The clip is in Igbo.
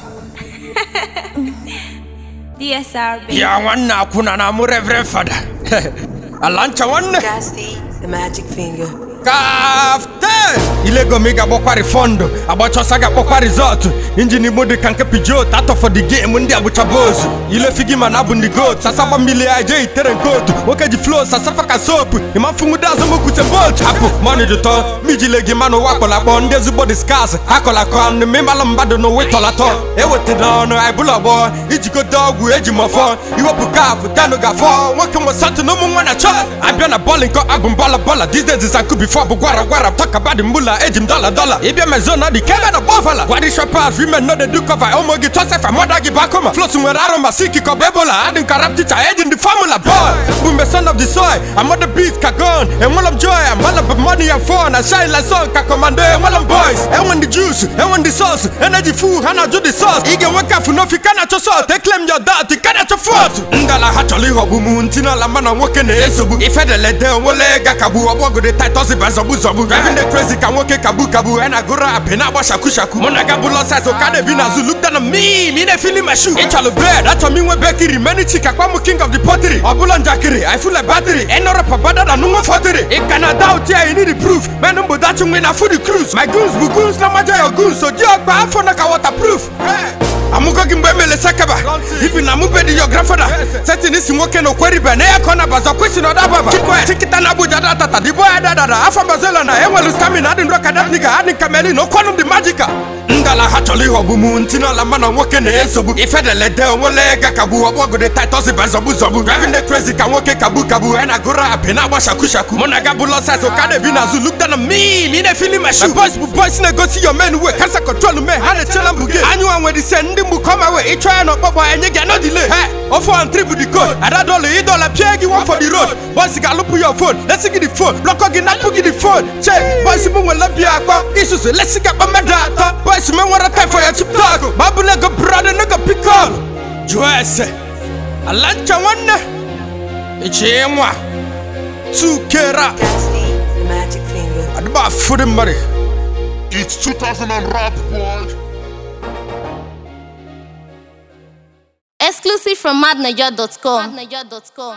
DSRB. ya nwanne akwụna na mụ reverend fada ala ncha nwanne Casty, the magic finger. kafte ilego m ị ga-agbakwa rifọndụ agbachọsa ga-akpọkwa rizọtụ injin igbo dị ka nke pijot atọ for the game ndị agbụchaba ozu ilefigi ma na abụ ndị goat sasagba mmili ya je itere nke otu nwoke ji flo sasafa ka sopu ịmafunwude azụmokwute botu hapụ mọni dị tọ mijile gị manụ ụwa kpọrọ akpọ ndị ezigbo dị skars akọlakọ ọnụ mịmalụ mmadụ n'ụwa ịtọlatọ ewetara ọnụ aịbụla ọgbọ ijigote ọgwụ eji mọfọ iwepụ kafụ tenụ gafọ nwoke nwe satụ na ụmụ nwa na chọ abịa na bọọlụ nke abụ mbọla bọla these days is anku before bụ gwara gwara talk about the mbula eji m dọla dọla ịbịa mezo na dị kebe na bọfala gwadi shopas women no dey do cover ụmụ gị tọsefa mọda gị bakoma flos nwere arụ ma siki kọba ebola adị nka rap ticha eji ndị formula boy bụ mgbe son of the soil amada beat ka gon enwela m joy amala bụ money and fun and shine like sun ka commando enwela m boys enwe ndị juice enwe ndị sauce energy full ha na-ajụ the sauce ị ga-enwe kafu n'ofi ka na-achọ salt eklem your dat ka na-achọ fọt ngala ha chọrọ ịghọgbu m ntinala mana nwoke na-esogbu ifedelede onwele ga kagbu ọgbọgode titus ba zọgbu zọgbu driving the crazy ka nwoke kagbu kagbu a na-agụrụ apị na-agba shaku shaku mụ na ga bụlọ size ụka na-ebi n'azụ look down on me ma ị na-efili my shoe ịchọrọ bed achọ m inwe bekiri many chika kwa m king of the pottery ọ bụla njakịrị i feel like battery ịnọrọ bada na nwa fọtịrị ị ka na doubt ya you need the proof men mgbodachi nwe na food cruise my goons bụ goons na maja your goons so ji ọgba afọ na ka waterproof amụgo gị mgbe emele sekeba ifi na mụbe dị yo grafada setin isi nwoke na okweribe na ya ka ọ na-abaza kwesi na ọdababa chikịta na abuja datata dibo ya dadada afọ bazela na enwelu stamina adị nro kadabniga adị kameli na okwanụ dị majika ngala ha chọrọ ịghọgbu m ntinala mana nwoke na-esogbu ifedelede onwele ga kagbu ọgbọgode titus ba zọgbu zọgbu driving the crazy ka nwoke kagbu kagbu a na-agụrụ apị na-agba shaku shaku mụ na ga bụlọ size ụka na-ebi n'azụ look down on me ma ị na-efili my shoe boys bụ boys na-egosi your men way kansa control me ha na-echela mbụ gị anyụwa nwere ise ndị mgbu kọma wee ịchọ ya n'ọkpọkpọ enye gị no delay he ofe on trip the code ada dọla ịdọla pịa gị one for the road boys ga-alụpụ your phone lesi gị the phone blọkọ gị napụ gị the phone che boys m nwere bịa akpọ isusu lesi gị akpọ mmadụ atọ boys m nwere time for your chip talk ma ọ bụ nego brother nego pikol jụọ ese ala ncha nwanne echi nwa tukera Casty, the magic finger. adịba afụrụ mmadụ It's 2000 and rap, boy. Exclusive from madniger.com.